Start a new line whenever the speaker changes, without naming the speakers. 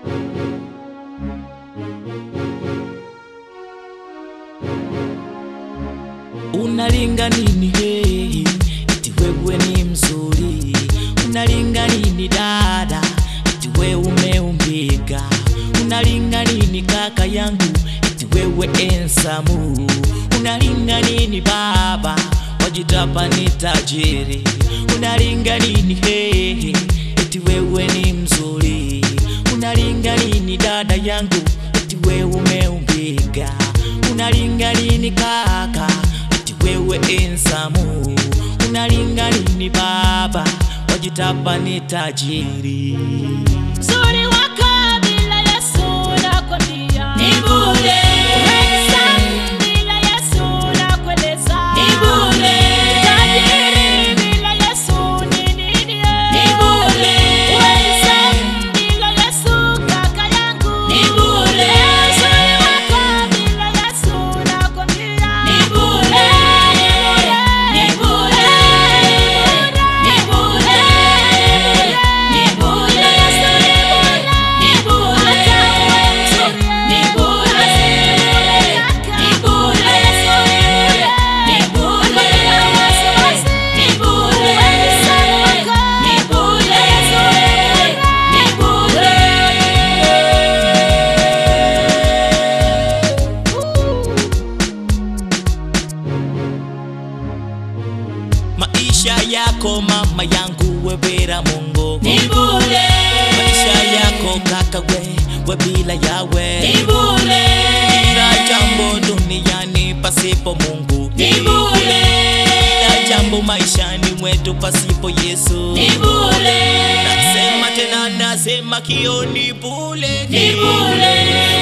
Unalinga nini hey, eti wewe ni mzuri? Unalinga nini dada, eti wewe umeumbika? Unalinga nini kaka yangu, eti wewe ensamu? Unalinga nini baba, wajitapa ni tajiri? Unalinga nini hey, eti wewe ni mzuri? Unalinga nini dada yangu, eti wewe umeumbika? Unalinga nini kaka, eti wewe ensamu? Unalinga nini baba, wajitapa ni tajiri?
Uzuri wako bila Yesu nakwambia
Ni bure.
Handsome bila Yesu nakueleza
Ni bure.
Tajiri bila Yesu ni nini eh?
Ni bure.
Handsome bila Yesu kaka yangu
Ni bure.
Uzuri wako bila Yesu nakwambia
Ni bure. Ni bure. Ni bure. Ni bure. Ni bure. Ni bure. Ni bure. Ni bure. Ni bure. Ni bure. Ni
Maisha yako mama yangu webera Mungu,
Ni bure.
maisha yako kaka we, we bila yawe
Ni bure.
Kila jambo duniani pasipo Mungu,
Ni bure.
kila jambo maishani mwetu pasipo Yesu.
Ni bure.
Nasema tena nasema kio ni bure,
Ni bure.